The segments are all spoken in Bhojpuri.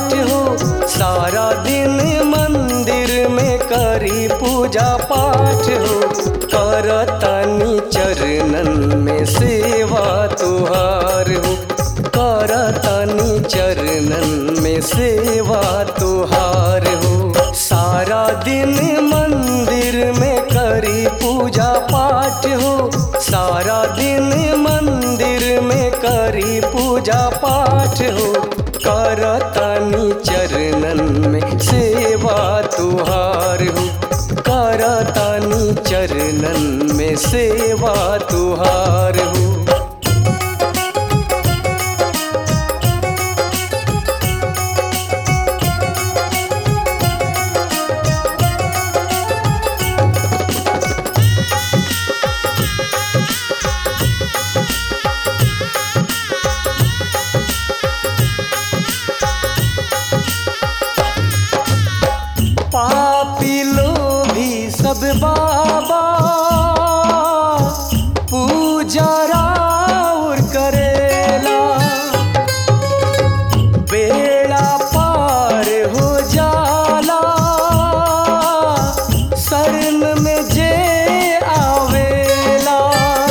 पाठ हो सारा दिन मंदिर में करी पूजा पाठ हो करतनी चरणन में सेवा तुहार हो करतनी चरणन में सेवा तुहार हो सारा दिन मंदिर में करी पूजा पाठ हो सारा दिन मंदिर में करी पूजा पाठ हो करतनी चरणन में सेवा तुहार हो करतनी चरणन में सेवा तुहार हो पापी लोभी सब बाबा पूजा राउर करेला बेड़ा पार हो जाला शरण में जे आवेला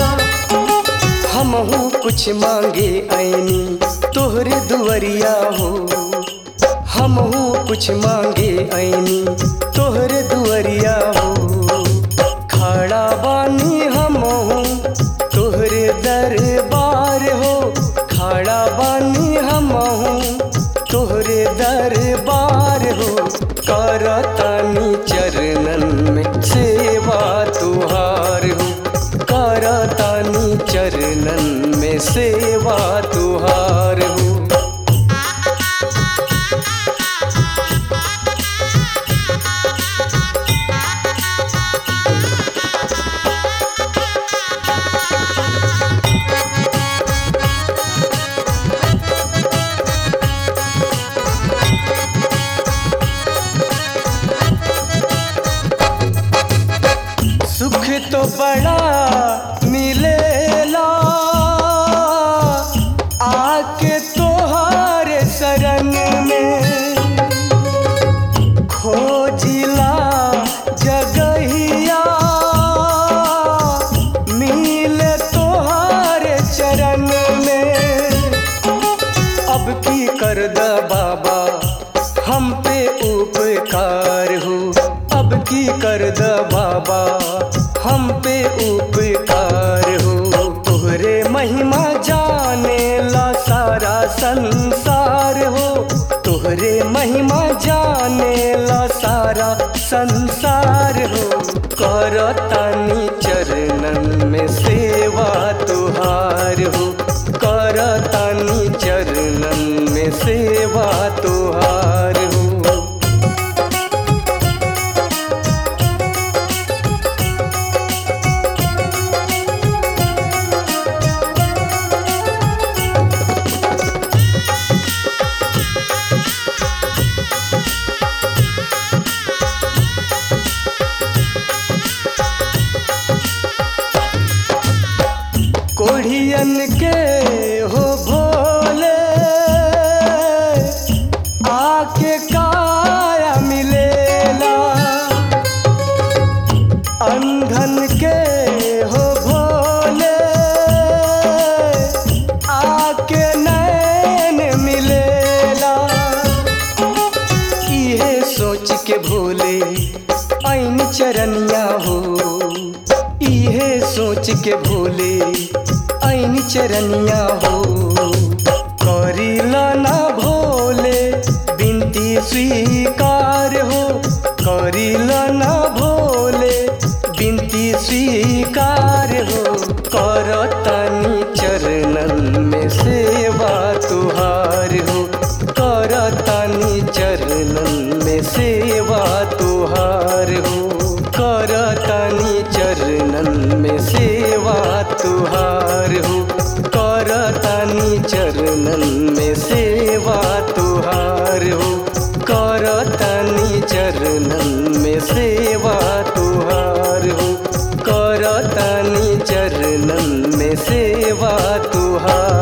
हमहू कुछ मांगे ऐनी तोहरे दुआरिया हो हमहू कुछ मांगे ऐनी तोहरे दुआरिया हो खड़ा बानी हमहू तोहरे दरबार हो खड़ा बानी हमहू तोहरे दरबार हो करतनी चरणन में सेवा तुहार हो करतनी चरणन में सेवा तुहार हो सुख तो बड़ा मिलेला आके तोहारे शरण में खोजिला जगहिया मिले तोहारे चरण में अब की कर द बाबा हम पे उपकार हो अब की कर द बाबा हम पे उपकार हो तोहरे महिमा जाने ला सारा संसार हो तोहरे महिमा जाने ला सारा संसार हो करतनी चरणन में सेवा तुहार हो करतनी चरणन में सेवा तुहार हो कोढ़ियन के हो भोले आके काया मिलेला अंधन के हो भोले आके नैन मिलेला इहे सोच के भोले ऐन चरनिया हो इहे सोच के भोले ऐन चरनिया हो करीला ना भोले बिनती स्वीकार हो करीला ना भोले बिनती स्वीकार हो करतनी चरणन में सेवा तुहार हो करतनी चरणन में सेवा तुहार हो करतनी चरणन में सेवा तुहार हो करतनी चरणन में सेवा तुहार हो करतनी चरणन में सेवा तुहार हो करतनी चरणन में सेवा तुहार